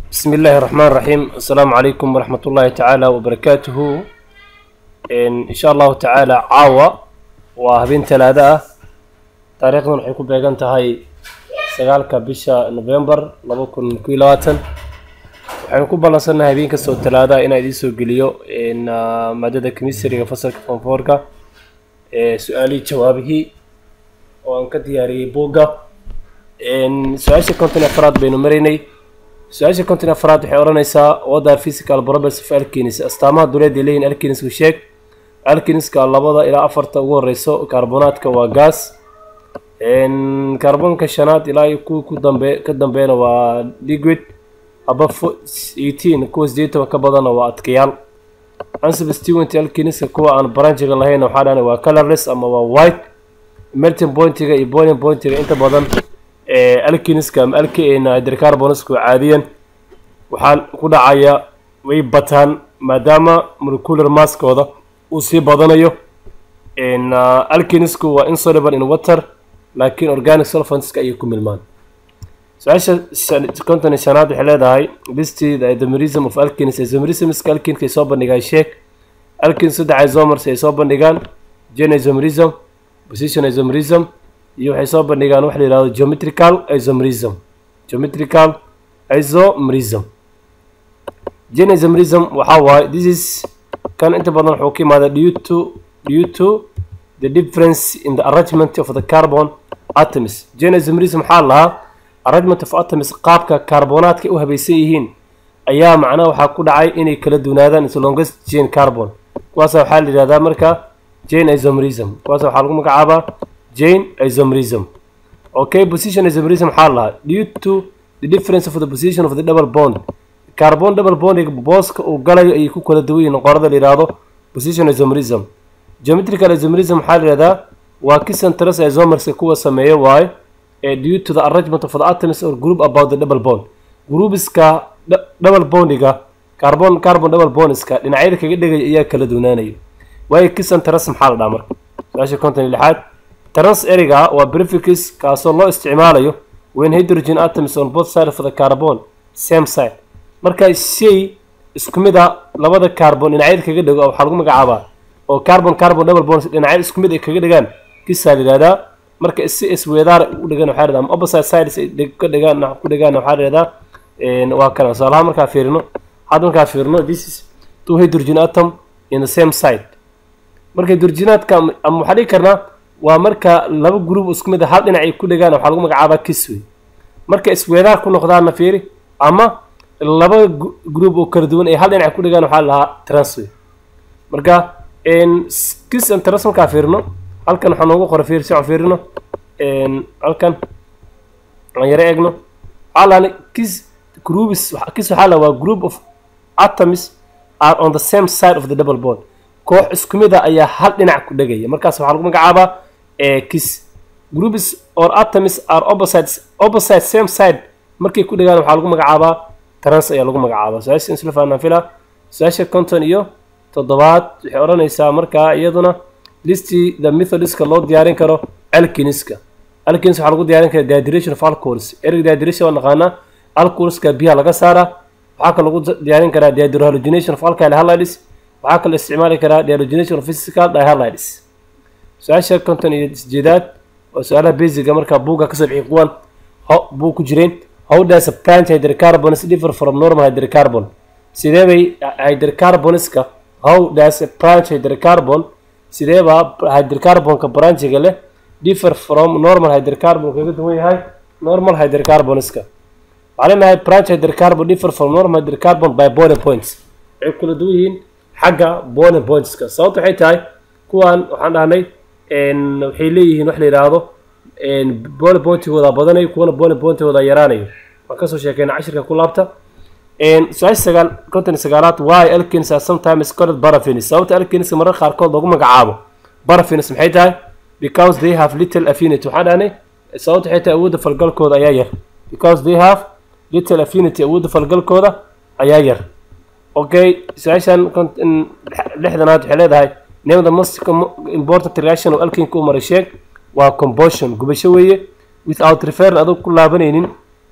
بسم الله الرحمن الرحيم السلام عليكم ورحمة الله تعالى وبركاته إن, إن شاء الله تعالى عاوة وهبين ثلاثة تاريخنا waxay ku beegan tahay sagaalka bisha November laba kun iyo labaatan waxaynu ku ballansanahay habeen kastoo talaada inaan idiin soo geliyo in ah, maadada chemistryga fasalka form four-ka ee su-aalihii jawaabihii oo aan ka diyaariyey buugga In su-aasha konton iyo afraad baynu maraynay su-aasha konton iyo afraad waxay odhanaysaa what are physical properties of alkenes astaamaha duleed ay leeyihin alkenesku sheeg alkeneska labada ilaa afarta ugu horeyso kaarbonaadka waa gas Een, kaarboonka shanaad ilaa iyo kuwa ku dambe ka dambeena waa liquid aba eighteen kuwa sideetan ka badana waa adkayaal unsubstituent alkeniska kuwa aan branchiga lahayn waxaa dhahana waa colorless ama waa white melting pointiga iyo boiling pointiga inta badan ee alkeniska ama alkena hydrocarbonsku caadiyan waxaa ku dhacaya way bataan maadaama molecular masskooda uu sii badanayo in uh, alkenisku waa insoluble in water laakiin organic solventska ayay ku milmaan su-aasha shan- konton iyo shanaad waxay leedahay listi the isomerism of alkenes isomerismska alkenka ay soo bandhigaan sheeg alken saddex isomers ay soo bandhigaan gen isomerism position isomerism iyo waxay soo bandhigaan wax la yihahdo geometrical isomerism geometrical isomerism gen isomerism waxaa waaye this is kan inta badan wuxuu ka imaada due to due to the difference in the arrangement of the carbon atoms gen isomerism waxaa lahaa arrangement of atoms qaabka kaarbonaadka u habaysan yihiin ayaa macnaha waxaa ku dhacay inay kala duwanaadaan is longest chain carbon kuwaasa waxaa la yidhahdaa marka jane isomerism kuwaasa waxaa lagu magacaabaa jane isomerism okay position isomerism waxaa lahaa due to the difference of the position of the double bond carbon double bondiga booska uu galayo ayay ku kala duwan yihiin qorada la yidhaahdo position isomerism geometrical isomerism waxaa la yidhahdaa waa kisantaras isomerska kuwa sameeya waaye ee due to the arrangement of the atoms or group about the double bond groupiska dou- double bondiga carbon carbon double bondiska dhinacyada kaga dhegaya ayaa kala duwanaanaya waayo kisan taras maxaa la dhaha marka su-aasha konton iyo lixaad trans eriga waa prefix kaasoo loo isticmaalayo when hydrogen atoms on both sides of the carbon same side marka shay isku mid a labada carbon dhinacyada kaga dhego waxaa lagu magacaabaa oo carbon carbon double bonds dhinacyada isku mid ay kaga dhegaan kisaa la yihahdaa marka si isweedaar u dhegan waxaa la yihahdaa ama opposite sides ay dheg- ka dhegaan ku dhegaan waxaa la yihahdaa een, waa kana tusaalaha markaa fiirino hadda markaa fiirino this is two hydrogen atom in the same side marka hydrogenaadka ama ama waxaa dhihi karnaa waa marka laba group isku mid a hal dhinac ay ku dhegaan waxaa lagu magacaabaa kiss wey marka isweedaar ku noqdaana fiiri ama laba gu- group oo kala duwan ay hal dhinac ku dhegaan waxaa la lahaa transway marka n kiss and trans markaa fiirino halkan waxaa noogu qoray fiir si aan fiirino n halkan aan yaro eegno waxaa laani kiss groups waxa- kiss waxaa la waa group of atoms are on the same side of the double bond koox isku mid a ayaa hal dhinac ku dhegaya markaas waxaa lagu magacaabaa ee kiss groups or atoms are opposites opposite same side markay ku dhegaan waxaa lagu magacaabaa trans ayaa lagu magacaabaa su-aasha isla fahnaan fila su-aasha konton iyo toddobaad waxay odhanaysaa markaa iyaduna listi the methodiska loo diyaarin karo alkiniska alkins waxaa lagu diyaarin karaa dehydration of alcohols ereg dehydration waa naqaanaa alcoholska biyaha laga saaraa waxaa kaloo lagu diyaarin karaa dehydrohalogenation of alkyl halides waxaa kaloo isticmaali karaa dehydrogenation of physical dihalides su-aasha konton iyo sideedaad waa su-aalaha basiga markaa buugga kasoo bixi kuwan ho- buu ku jireen how does a plant hydrocarbons differ from normal hydrocarbon sidee bay hydrocarbonska how does a branch hydrocarbon sidee baa hydrocarbonka branchiga leh differ from normal hydrocarbon kaga duwan yahay normal hydrocarbonska waxaa leenahay branch hydrocarbon differ from normal hydrocarbon by boiling points waxay kala duwan yihiin xagga boiling pointska sababta waxay tahay kuwan waxaan dhahnay n waxay leeyihiin wax la yidhaahdo n boiling pointigooda badanayo kuwana boiling pointigooda yaraanayo waan kasoo sheekeyna cashirka ku laabta n su-aasha sagaal konton iyo sagaalaad why alkins are sometimes called paraffins sababta alkins mararka qaarkood loogu magacaabo paraffins maxay tahay because they have little affinity waxaan dhahnay sababta waxay tahay awoodda falgalkooda ayaa yar because they have little affinity awoodda falgalkooda ayaa yar okay su-aashan kont- in- lixdanaad waxay leedahay name the most com- important reaction oo alkinka u maray sheeg waa combustion gubasho weeye without referring adoo ku laabanaynin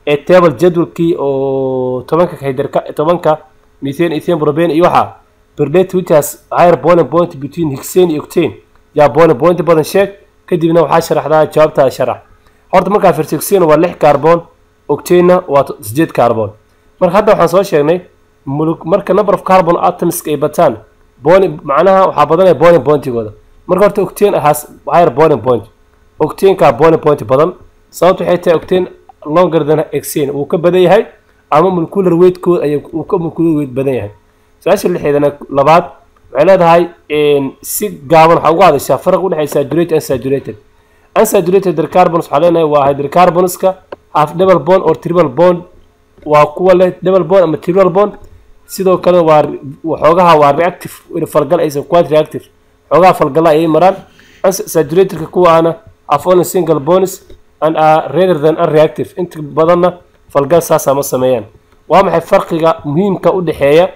ee table jadwalkii oo tobanka hydrka tobanka methane ethane propane iyo waxaa berdate which has higher boiling point between hexane iyo octane yaa boiling point badan sheeg kadibna waxaa sharaxdaa jawaabtaa sharax horta markaa fiirso hexane waa lix carbon octane waa sideed carbon marka hadda waxaan soo sheegnay marka number of carbon atoms ay bataan boiling macnaha waxaa badanaya boiling pointigooda marka horta octane has higher boiling point octaneka boiling point badan sababta waxay tahay octane longer than hexane wuu ka badan yahay ama molecular weightkood ay uu ka molecular weight badan yahay su-aasha lixeedana labaad waxay leedahay si gaaban waxaa uga hadashaa faraq udhexeeya saturated and saturated unsaturated hydrocarbons waxaa leenahay waa hydrocarbonska half double bond or triple bond waa kuwa leh double bond ama triple bond sidoo kale waa waxoogaha waa reactive falgal aysan quite reactive xoogaha falgala ayay maraan saturatedka kuwaana have only single bonds and are rather than unreactive inta badanna falgal saasaa ma sameeyaan waa maxay farqiga muhiimka u dhexeeya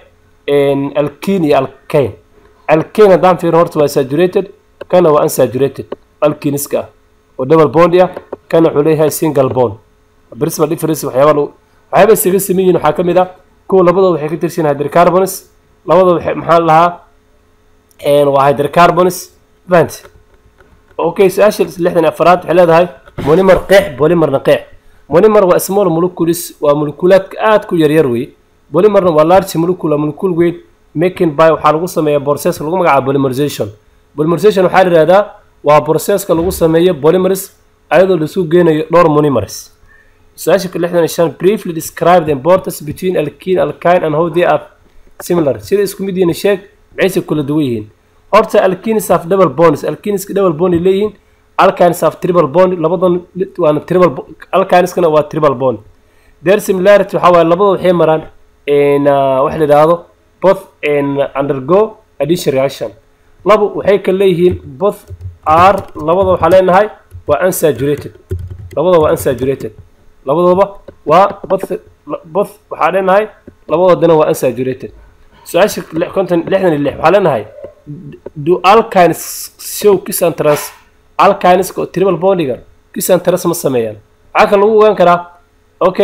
alkene iyo alkane alkane haddaan fiirin horta waa saturated kana waa unsaturated alkiniska ah oo double bond ah kana wuxuu leeyahay single bond principal difference waxyaaba waxyaaba isaga sameyn yihiin waxaa ka mid ah kuwa labadooda waxay ka tirsan hydrocarbons labadooda waxay maxaa lahaa waa hydrocarbons vant okay su-aasha lixdan afaraad waxay leedahay monomer qeex polymerna qeex monomer waa small molecules waa molekulaadka aad ku yaryar wey polymerna waa large molecule molecule weight making by waxaa lagu sameeyaa process lagu magacaabo polymerization polymerization waxaa la yihahdaa waa processka lagu sameeyo polymers ayadoo lasu geenayo dhowr monomers su-aasha lixdan iyo shan briefly describe the importance between alkene alkine and how they are similar sida isku mid yihiin sheeg maxayse kula duwan yihiin horta alkenes have double bonds alkeneska double bond ay leeyihiin alkines have triple bond labadan waana triple alkineskana waa triple bond their similarity waxaa waaye labadooda waxay maraan waxa la yidhaahdo both undergo addition reaction labo waxay kala leeyihiin both are labadooda waxaa leenahay waa unsaturated labadooda waa unsaturated labadooba waa both both waxaa leenahay labadoodana waa unsaturated su-aasha konton lixdan iyo lix waxaa leenahay do alkines show kiss and trans alkineska oo triple bondiga kiss and trans ma sameeyaan waxaa kale lagu ogaan karaa okay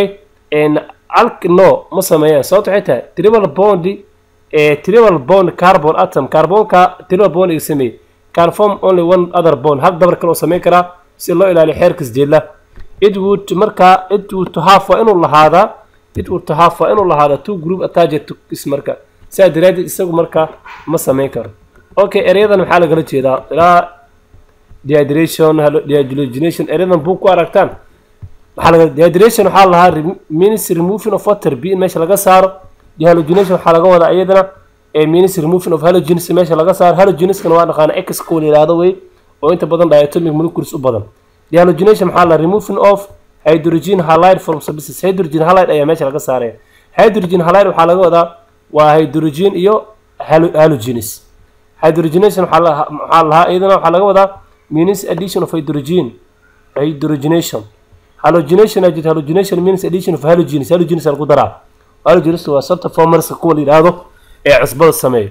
alk no ma sameeyaan sababta waxay tahay triple bondi triple bond carbon atom carbonka triple bondiga sameeyey can form only one other bond hal dabar kale oo sameyn karaa si loo ilaaliyo xeerka isjeedla it would markaa it would to have waa inuu lahaadaa it would to have waa inuu lahaadaa two group attached to kiss marka sidaa daraadeed isagu markaa ma sameyn karo okay ereyadan maxaa lagala jeedaa ilaa dehydration dehydrogenation ereyadan buu ku aragtaan maxaa laga dehydration waxaa lahaa means removing of water b in meesha laga saaro dehalogenation waxaa laga wadaa iyadana means removing of halogens meesha laga saaro halogeneskana waa dhaqaana x kuwa la yihahdo wey oo inta badan diatomic molecules u badan dehalogenation maxaa la removing of hydrogen halide from substances hydrogen halide ayaa meesha laga saaraya hydrogen halide waxaa laga wadaa waa hydrogen iyo halogenes hydrogenation waxaa lahaa iyadana waxaa laga wadaa means addition of hydrogen hydrogenation halogenation ajid halogenation means addition of halogenes halogenes lagu daraa halogenes waa sabta formerska kuwa la yidhaahdo ee cusbada sameeyo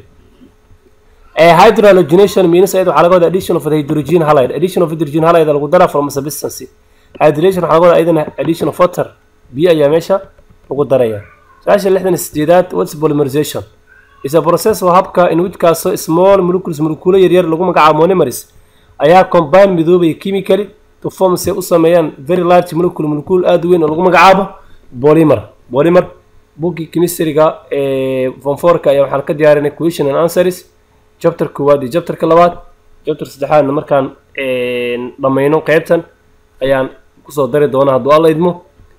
hydrohalogenation means ayada waxaa laga wadaa addition of hydrogen halide addition of hydrogen halide lagu daraa from substance hydration waxaa laga wadaa iyadana addition of water biyo ayaa meesha lagu daraya su-aasha lixdan iyo sideedaad what's polymerization is a process oo habka in which kaasoo small molecules molekulo yaryar lagu magacaabo monomers ayaa combine midoobaya chemically to form say u sameeyaan very large molecule molecule aada weyn oo lagu magacaabo polymer polymer buggii chemistryga ee fonforka ayaa waxaan ka diyaarinay question and answers chapter koowaad iyo chapterka labaad chapter saddexaadna markaan dhammayno qeybtan ayaan kusoo dari doonaa hadduu alla idmo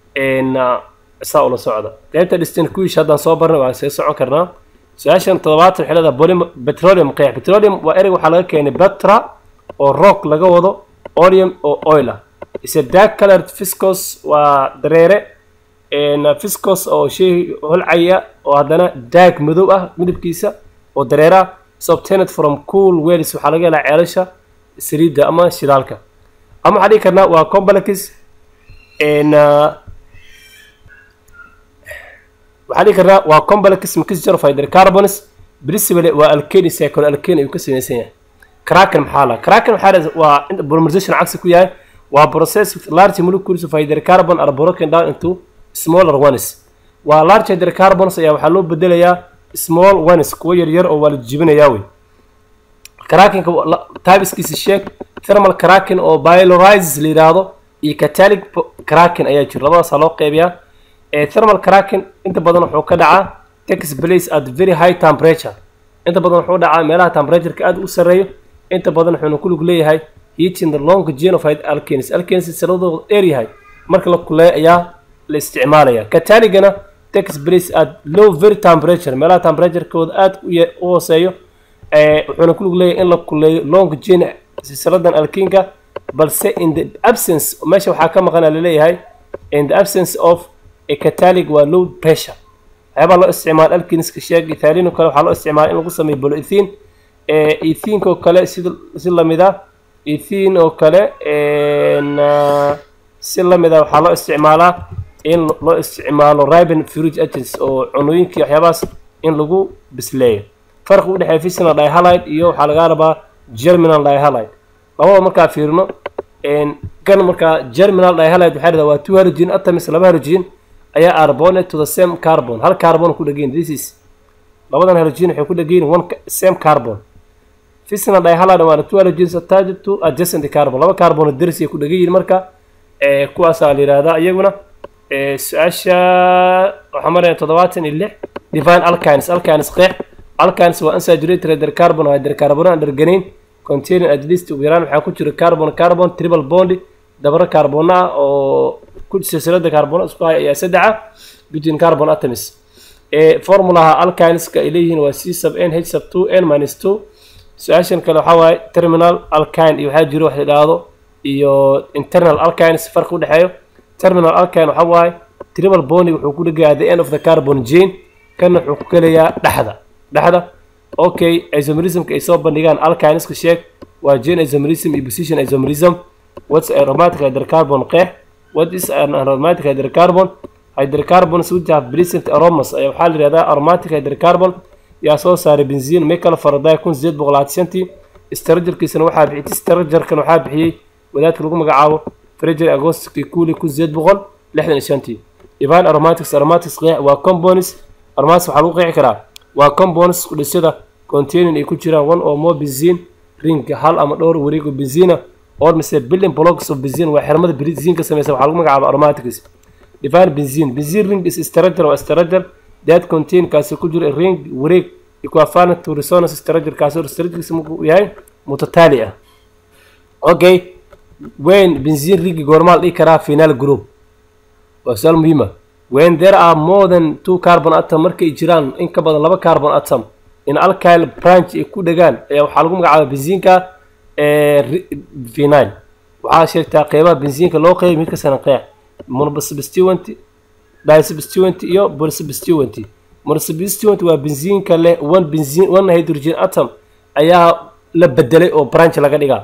saa ula socda qeybta distant kuish haddaan soo barnay waan see socon karnaa su-aashan toddobaatan waxay leedahay bolym petroleum qeex petroleum waa ereyg waxaa laga keenay betra oo rock laga wado oleum oo oil ah ise dark colored fiscos waa dareere fiscos oo shay holcaya oo haddana daag madow ah midabkiisa oo dareere ah is obtained from cool wells waxaa laga helaa ceelasha saliidda ama shidaalka ama waxaa dhigi karnaa waa complex waxaa dhigi karnaa waa complex mixture of hydrocarbons principally waa alkane cycle alkane ayuu ka samaysan yahay kraken maxaa la kraken waxaa waa polymerization cagsi ku yahay waa process with large molecules of hydrocarbon are broken down into smaller ones waa large hydrocarbons ayaa waxaa loo bedelayaa small ones kuwo yaryar oo waa la jibinayaa wey crackinka typeskiisa sheeg thermal cracking oo pylorizes la yidhaahdo iyo catalytic cracking ayaa jira labadaasaa loo qeybiyaa thermal cracking inta badan wuxuu ka dhacaa takes place at very high temperature inta badan wuxuu dhacaa meelaha temperatureka aad u sarreeyo inta badan wuxuuna ku lug leeyahay heating the long chain of alkanes alkanes saladooda dheer yahay marka la kuleeyo ayaa la isticmaalaya cataligana takes place at low very temperature meelaha temperaturekooda aad u hooseeyo wuxuuna ku lug leeyahay in la kuleeyo long chain silsiladan alkinka balse in the absence meesha waxaa ka maqana laleeyahay in the absence of a catalig waa low pressure waxyaabaa loo isticmaala alkiniska sheeg ethaalin oo kale waxaa loo isticmaala in lagu sameeyo boloethin ethinka oo kale sida si lamid ah ethin oo kale si lamid ah waxaa loo isticmaalaa in loo isticmaalo riben fridge agents oo cunooyinkii waxyaabahaas in lagu bisleeyo farqi u dhexeeya fissional dihalide iyo waxaa laga rabaa germinal dihalide labada markaa fiirino kan markaa germinal dihalide waxaa dhahdaa waa two halogen atoms laba halogen ayaa arbonate to the same carbon hal carbon ku dhageyn this is labadan halogen waxay ku dhageyn one same carbon fissional dihalide waana two halogens attached to adjacent carbon laba carbon daris ay ku dhageyin marka kuwaasaa la yihahdaa iyaguna su-aasha waxaa maraya toddobaatan iyo lix divine alkines alkines qeex alkines waa unsaturated hydrocarbon hydrocarbon aan dharganayn containing at least ugu yaraan waxaa ku jira carbon carbon triple bond dabaro carbon ah oo ku silsilada carbon isku haya ayaa saddexa between carbon atoms formulaha alkineska ay leeyihiin waa c sub n h sub two n minus two su-aashan kale waxaa waaye terminal alkine iyo waxaa jiro wax la idhaahdo iyo internal alkines farqi u dhexeeyo terminal alkine waxaa waaye triple bond wuxuu ku dhegaya the end of the carbon gene kana wuxuu ku kelayaa dhexda dhexda okay isomerismka ay soo bandhigaan alkineska sheeg waa gene isomerism iyo position isomerism what's aromatic hydrocarbon qeex what is an aromatic hydrocarbon hydrocarbons which have pleasant aromas ayaa waxaa la yihahdaa aromatic hydrocarbon yaa soo saaray benzin michael faraday kun sideed boqol labaatan shantii strajarkiisana waxaa bixiyay strajarkan waxaa bixiyey wadaadka lagu magacaabo frager agosti kuli kun sideed boqol lixdan iyo shantii divine aromatics aromatics qeex waa compounds aromatics waxaa lagu qeexi karaa waa compounds kudhisada containing ay ku jiraan one or more benzin ring hal ama dhowr wareego benzina or mise building blocks of benzin waa xirmada benzin ka samaysa waxaa lagu magacaaba aromatics divine benzin benzin ring is structure waa structure that contain kaasi ku jiro ring wareeg equivalent to resonance structure kaasi structurekiisa markuu yahay mutataali ah okay when benzin ring goormaa la dhihi karaa final group waa su-aal muhiima when there are more than two carbon atom markay jiraan in ka badan laba carbon atom in alkyl branch ay ku dhegaan ayaa waxaa lagu magacaaba benzinka vinyl waxaa sheegtaa qeybaha benzinka loo qeybay mid kasana qeex monosubstituent disubstituent iyo polysubstituent monosubstituent waa benzinka leh one benzin one hydrogen atom ayaa la bedelay oo branch laga dhigaa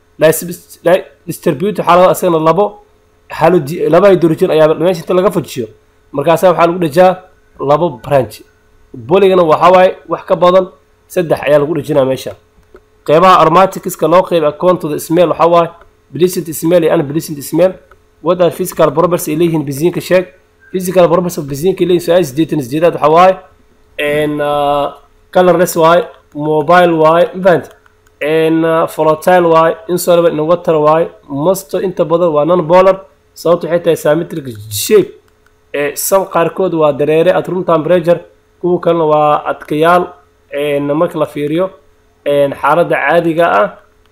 distribute waxaa laga asagana labo haloji laba hydrogen ayaa meesha inta laga fujiyo markaasaa waxaa lagu dhejaa labo branch boligana waxaa waaye wax ka badan saddex ayaa lagu dhejinaa meesha qeybaha aromaticska loo qeyb account to the smell waxaa waaye pleasant smell iyo unpleasant smell what are physical properties ay leeyihiin benzinka sheeg physical properties of benzinka ay leeyihin su-aal sideetan sideedaad waxaa waaye n colorless waaye mobile waaye mafahant n volatile waaye insoluble in water waaye mosto inta badan waa non polar sababta waxay tahay symmetric shape sam qaarkood waa dareere at room temperature kuwa kalena waa adkayaal marka la fiiriyo xaaladda caadiga ah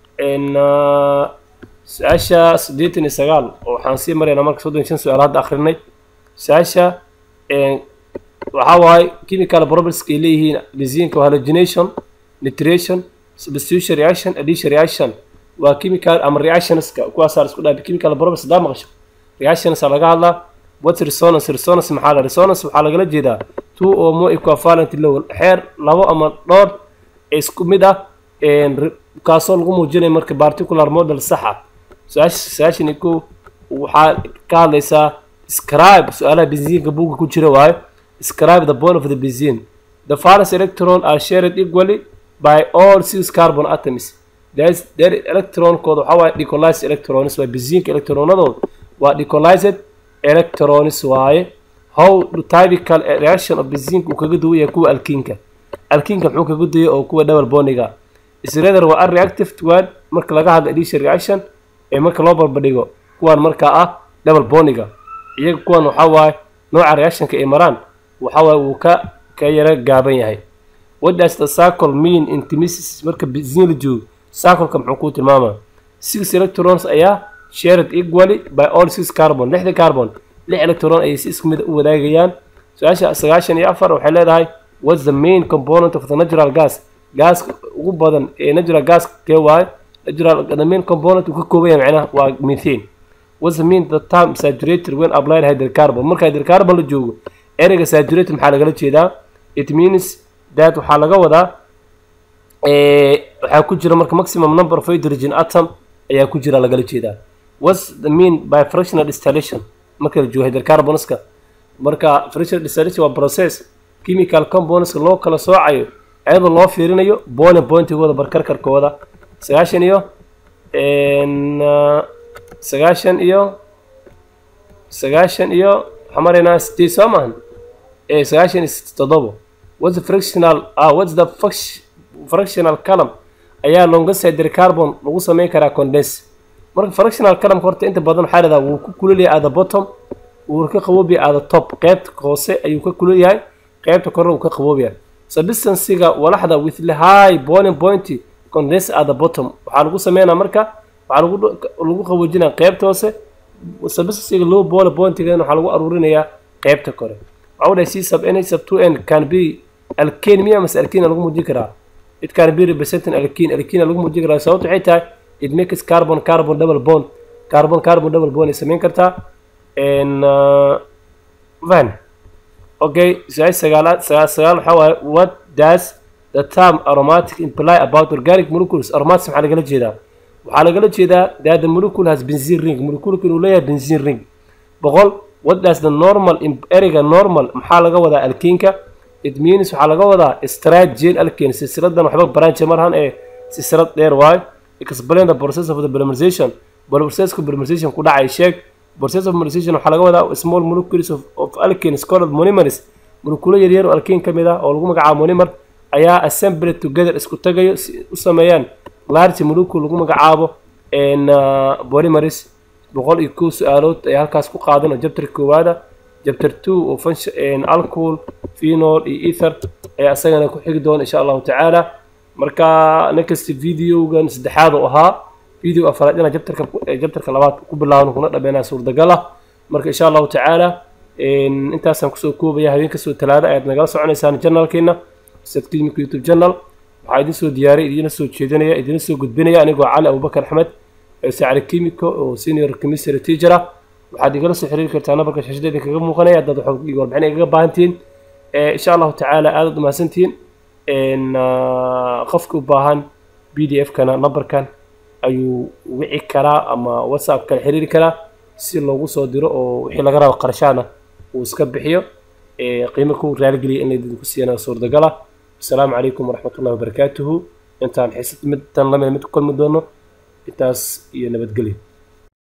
su-aasha siddeetan iyo sagaal oo waxaan sii maraynaa marka soddon iyo shan su-aal hadda akrinay su-aasha waxaa waaye chemical propertieska ay leeyihiin benzinka halogenation nitration substitution reaction addition reaction waa chemical ama reactionska kuwaasaa la isku dhaafay chemical properties hadaa maqasho reactionsa laga hadlaa what's resonance resonance maxaa la resonance waxaa lagala jeedaa two or more equivalent level xeer labo ama dhowr isku mid ah kaasoo lagu muujinayo marka particular model sax ah su-aasha su-aashani ko waxaa ka hadlaysaa scribe su-aalaha benziinka buugga ku jira waayo scribe the bond of the benzene the first electron are shared equally by all six carbon atoms their electronkooda waxaa waaye decolized electrons waa benziinka electronadooda waa decolized electrons waaye how do typical reaction of benzene uu kaga duwan yahay kuwa alkiinka alkiinka muxuu kaga duwaya oo kuwa double bondiga isreather waa unreactive one marka laga hadlo addition reaction ee marka loo barbadhigo kuwan markaa ah double bondiga iyaga kuwan waxaa waaye nooca reactionka ay maraan waxaa waaye wuu ka ka yara gaaban yahay what does the circle mean in chemistry marka benzene la joogo circleka muxuu kuu tilmaamaa six electrons ayaa shared equally by all six carbon lixda carbon lix electron ayay si isku mid u wadaagayaan su-aasha sagaashan iyo afar waxay leedahay what's the main component of the natural gas gaaska ugu badan ee natural gas kee waaye natural the main component uu ka kooban yahay macnaha waa methane what's the mean the term saturated when applied hydrocarbon marka hydrocarbon la joogo ereyga saturated maxaa lagala jeedaa it means that waxaa laga wadaa waxaa ku jira marka maximum number of hydrogen atom ayaa ku jira lagala jeedaa what's the mean by fractional distillation marka la joogo hydrocarbonska marka fractional distillation waa process chemical compoundska loo kala soocayo iyadoo loo fiirinayo boiling pointigooda barkarkarkooda sagaashan iyo sagaashan iyo sagaashan iyo waxaa maraynaa sideed soo maahan sagaashan iyo toddobo what's the fractional ah what's the fractional column ayaa longest hydrocarbon lagu sameyn karaa condense marka fractional column horta inta badan waxaa leedaha wuu ku kululyahay at the bottom wuu ka qaboobiya at the top qeybta hoose ayuu ka kulul yahay qeybta korna wuu ka qaboobiya substansiga walaxda with the high boiling point condense at the bottom waxaa lagu sameynaa marka waxaa lagu lagu qaboojinaya qeybta hoose substansiga low boiling pointiga waxaa lagu aruurinayaa qeybta kore waxaa dhahay c sub n sub two n can be alkane miya mase alkane lagu muujin karaa it can be representing alkene alkene lagu muujin karaa sababta waxay tahay it makes carbon carbon double bond carbon carbon double bond ay samayn kartaa van okay su-aal sagaalaad sagaal sagaal waxaa waaye what does the term aromatic imply about organic molecules aromatic maxaa lagala jeedaa waxaa lagala jeedaa that the molecule has benzene ring moleculeka inuu leeyahay benzene ring boqol what does the normal ereyga normal maxaa laga wadaa alkiinka it means waxaa laga wadaa straight gel alkane silsiladan waxba branch marhan ee silsilad dheer waayo explain the process of the polymerization processka polymerization ku dhacay sheeg process of polymerization waxaa laga wadaa small molecules of, of alkanes called monomers molekulo yaryar oo alkane ka mid ah oo lagu magacaabo monomer ayaa assembled together isku tagayo si u sameeyaan large molecule lagu magacaabo polymeris boqol iyo kow su-aalood ay halkaas ku qaadan oo jabtar koowaada jabtar two oo function alcohol phenol iyo ether ayaa isagana ku xigi doona insha allahu tacaala marka ninkasta videogan saddexaad oo ahaa video afaraad inaa jabtarka jabtarka labaad ku bilaabno kuna dhameynaa suurtagal ah marka insha allahu tacaala intaasaan kusoo koobaya habeen kastoo talaada ayaad nagala soconaysaan janalkeena sad clinic youtube channel waxaa idin soo diyaariyay idina soo jeedinaya idina soo gudbinaya anigoo cali abubakar axmed sacri chemico oo senior chemistry teacher ah waxaad igala soo xiriiri kartaa nabarka shashadeeda kaga muuqanaya haddaad warbixin igaga baahantihiin insha allahu tacaala aadaad umahadsantihiin qofka u baahan b d f kana nambarkan ayuu wici karaa ama whatsapp kala xiriiri karaa si loogu soo diro oo wixii laga rabo qarashaana uu iska bixiyo qiimo ku raaligeliya in laydinku siiyana suurtagal ah asalaamu calaykum waraxmat ullahi wabarakaatuhu intaan xiisad midtan lamid mid ku kulmi doono intaas iyo nabadgelyo